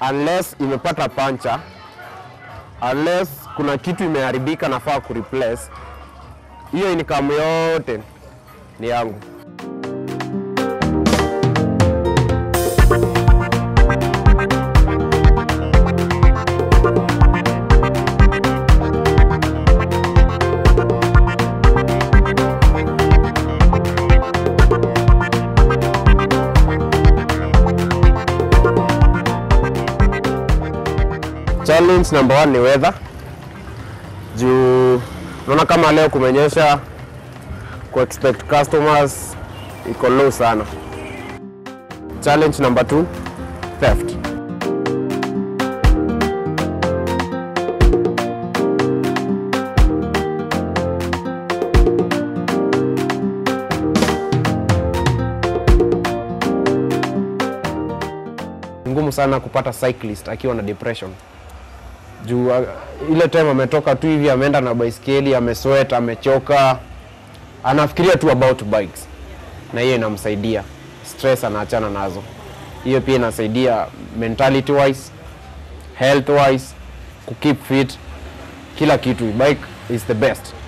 unless imepata pancha, unless kuna kitu imeharibika nafaa kureplace, hiyo income yote ni yangu. Challenge number one ni weather. Juu naona kama leo kumenyesha, ku expect customers iko low sana. Challenge number two, theft. Ni ngumu sana kupata cyclist akiwa na depression juu uh, ile time ametoka tu hivi ameenda na baiskeli amesweat amechoka anafikiria tu about bikes na hiyo inamsaidia stress anaachana nazo hiyo pia inasaidia mentality wise health wise kukeep fit kila kitu bike is the best